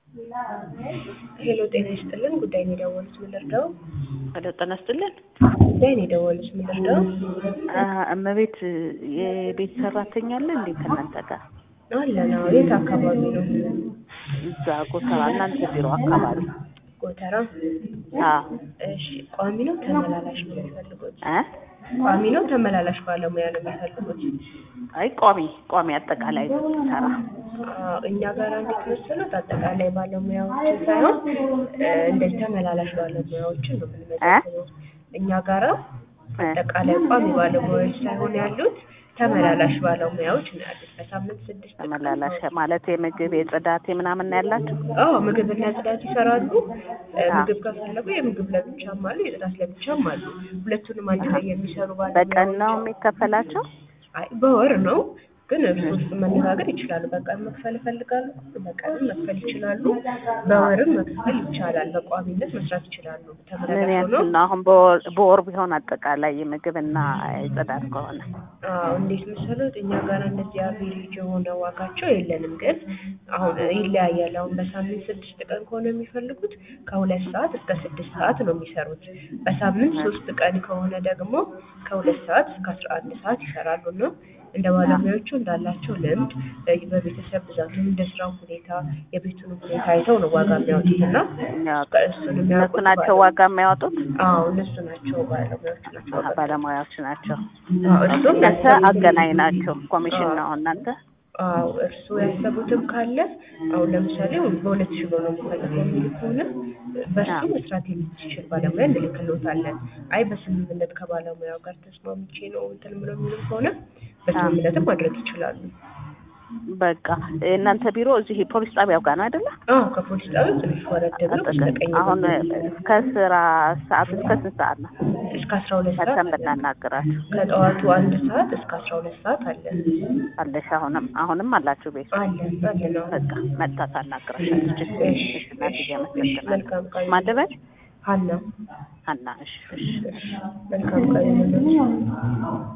ሄሎ ጤና ይስጥልን ጉዳይ ነው የደወሉት ምን ልርዳው? ሄሎ ጤና ይስጥልን። ጉዳይ ነው የደወሉት ምን ልርዳው? አ- እመቤት የቤት ሰራተኛ አለ እንዴ ከእናንተ ጋር? አለን አዎ የት አካባቢ ነው? እዛ ጎተራ እናንተ ቢሮ አካባቢ። ጎተራ አዎ እሺ ቋሚ ነው ተመላላሽ ነው የሚፈልጉት? እ ቋሚ ነው ተመላላሽ ባለሙያ ነው የሚፈልጉት? አይ ቋሚ ቋሚ አጠቃላይ ሰራ አዎ እኛ ጋር እንዴት መሰሉት አጠቃላይ ባለሙያዎችን ሳይሆን እ እንደዚህ ተመላላሽ ባለሙያዎችን ነው የምንመዘግበው። እኛ ጋራ አጠቃላይ ቋሚ ባለሙያዎች ሳይሆን ያሉት ተመላላሽ ባለሙያዎች ነው ያሉት። በሳምንት ስድስት ቀን ተመላላሽ ማለት የምግብ የጽዳት ምናምን ነው ያላችሁ? አዎ ምግብና ጽዳት ይሰራሉ። እ ምግብ ከፈለጉ የምግብ ለብቻም አሉ፣ የጽዳት ለብቻም አሉ። ሁለቱንም አንድ ላይ የሚሰሩ በቀን ነው ባለሙያዎች የሚከፈላቸው? አይ በወር ነው ግን እርሱ ውስጥ መነጋገር ይችላሉ። በቀን መክፈል ይፈልጋሉ፣ በቀንም መክፈል ይችላሉ፣ በወርም መክፈል ይቻላል። በቋሚነት መስራት ይችላሉ። ምን ተመላላሽ ያክል ሆኖ ነው አሁን በወር በወር ቢሆን አጠቃላይ የምግብና የጽዳት ከሆነ? አዎ እንዴት መሰሎት እኛ ጋር እንደዚህ አቬሬጅ የሆነ ዋጋቸው የለንም፣ ግን አሁን ይለያያል። አሁን በሳምንት ስድስት ቀን ከሆነ የሚፈልጉት ከሁለት ሰዓት እስከ ስድስት ሰዓት ነው የሚሰሩት። በሳምንት ሶስት ቀን ከሆነ ደግሞ ከሁለት ሰዓት እስከ አስራ አንድ ሰዓት ይሰራሉ ነው እንደ ባለሙያዎቹ እንዳላቸው ልምድ እ በቤተሰብ ብዛቱ እንደ ስራው ሁኔታ የቤቱን ሁኔታ አይተው ነው ዋጋ የሚያወጡት እና እሱን እነሱ የሚያውቁት ናቸው ዋጋ የሚያወጡት? አዎ እነሱ ናቸው ባለሙያዎቹ ናቸው ዋጋ ባለሙያዎች ናቸው። አዎ እሱም እናንተ ያሰቡትን- አገናኝ ናቸው። ኮሚሽን አዎ። ነው እናንተ? አዎ እርስዎ ያሰቡትም ካለ አሁን ለምሳሌ በሁለት ሺህ ብር ነው የምፈልገው የሚል ከሆነ በሱ አዎ። መስራት የሚችል ባለሙያ እንልክልዎታለን። አይ በስምምነት ከባለሙያው ጋር ተስማምቼ ነው እንትን ምለው የሚሉ ከሆነ በስምምነትም ማድረግ ይችላሉ። በቃ የእናንተ ቢሮ እዚህ ፖሊስ ጣቢያው ጋር ነው አይደለ? አዎ ከፖሊስ ጣቢያው ትንሽ ወረድ ብሎ አጠገብ። በስተቀኝ አሁን ከስራ ሰዓት እስከ ስንት ሰዓት ነው? እስከ አስራ ሁለት ሰዓት መተን አለን። ብናናግራችሁ ከጠዋቱ አንድ ሰዓት እስከ አስራ ሁለት ሰዓት አለን አለሽ? አሁንም አሁንም አላችሁ ቤት? አለን አለን አዎ። በቃ መጣ ታናግራሻለች። እሺ እሺ እናትዬ እሺ አመሰግናለሁ። መልካም ቀን ማን ልበል? ሀና ሀና። እሺ እሺ እሺ መልካም ቀን ይሁንልዎት።